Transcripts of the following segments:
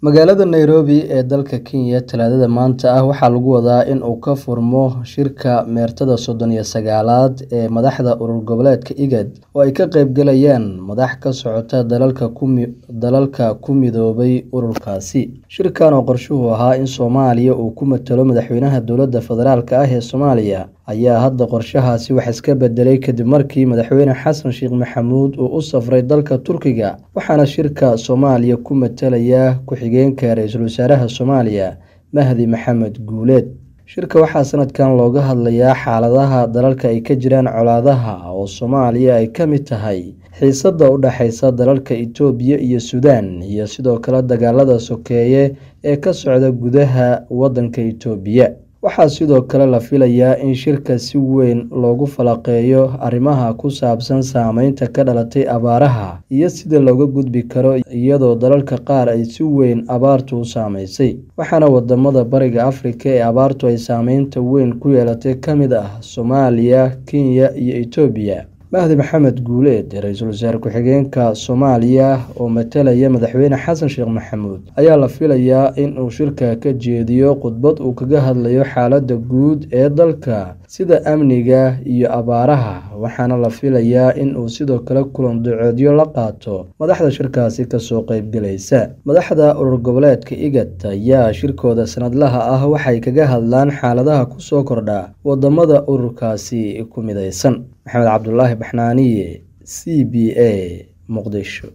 magaalada nairobi ee dalka kenya talaadada maanta ah waxaa lagu wadaa in uu ka furmo shirka meertada soddon iyo sagaalaad ee madaxda urur goboleedka igad oo ay ka qeybgalayaan madax ka socota dalalka ku midoobay ururkaasi shirkan oo qorshuhu ahaa in soomaaliya uu ku matalo madaxweynaha dowladda federaalk ah ee soomaaliya ayaa hadda qorshahaasi wax iska bedelay kadib markii madaxweyne xasan sheekh maxamuud uu u safray dalka turkiga waxaana shirka soomaaliya ku matalaya ku-xigeenka ra-iisul wasaaraha soomaaliya mahdi maxamed guuleed shirka waxaa sanadkan looga hadlayaa xaaladaha dalalka ay ka jiraan colaadaha oo soomaaliya ay ka mid tahay xiisada u dhexeysa dalalka itoobiya iyo suudaan iyo sidoo kale dagaalada sokeeye ee ka socda gudaha wadanka itoobiya waxaa sidoo kale la filayaa in shirka si weyn loogu falaqeeyo arrimaha ku saabsan saameynta ka dhalatay abaaraha iyo sida looga gudbi karo iyadoo dalalka qaar ay si weyn abaartu u saameysay waxaana wadamada bariga afrika ee abaartu ay saameynta weyn ku yeelatay ka mid ah soomaaliya kenya iyo itoobiya mahdi maxamed guuleed ra-iisul wasaare ku-xigeenka soomaaliya oo matalaya madaxweyne xasan sheekh maxamuud ayaa la filayaa in uu shirka ka jeediyo khudbad uu kaga hadlayo xaaladda guud ee dalka sida amniga iyo abaaraha waxaana la filayaa in uu sidoo kale kulan duceedyo la qaato madaxda shirkaasi kasoo qeybgalaysa madaxda urur goboleedka igad ayaa shirkooda sanadlaha ah waxay kaga hadlaan xaaladaha kusoo kordha wadamada ururkaasi ku mideysan maxamed cabdulaahi baxnaaniye c b a muqdisho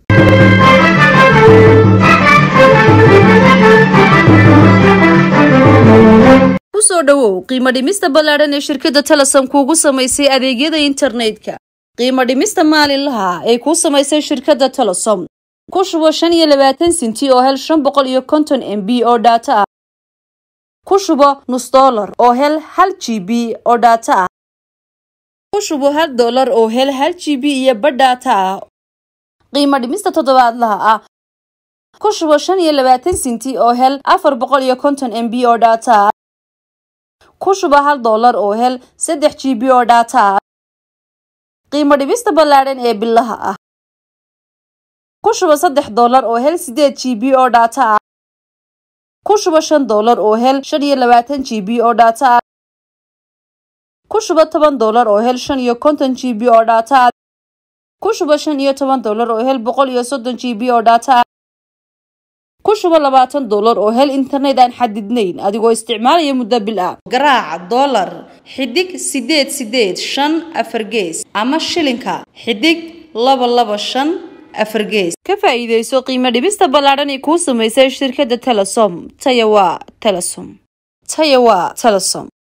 kusoo dhowow qiimo dhimista ballaadhan ee shirkadda telesom kuugu samaysay adeegyada internetka qiimo dhimista maalinlaha ee kuu samaysay shirkadda telesom ku shubo shan iyo labaatan sinti oo hel shan boqol iyo konton m b oo dhaato ah ku shubo nus dollar oo hel hal g b oo dhaato ah ku shubo hal dollar oo hel hal g b iyo badh dhaata ah qiimo dhimista toddobaadlaha ah ku shubo shan iyo labaatan sinti oo hel afar boqol iyo konton m b oo dhaata ah ku shubo hal dollar oo hel saddex g b oo dhaata ah qiimo dhimista ballaadhan ee bilaha ah ku shubo saddex dollar oo hel sideed g b oo dhaata ah ku shubo shan dollar oo hel shan iyo labaatan g b oo dhaata ah ku shubo toban dollar oo hel shan iyo konton g b oo dhaata ah ku shubo shan iyo toban dollar oo hel boqol iyo soddon g b oo dhaata ah ku shubo labaatan dollar oo hel internet aan xadidnayn adigoo isticmaalaya muddo bil ah garaaca dollar xidig sideed sideed shan afar gees ama shilinka xidig laba laba shan afar gees ka faa'iidayso qiimo dhibista ballaadhan ee kuu samaysay shirkadda telesom taya waa telesom taya waa telesom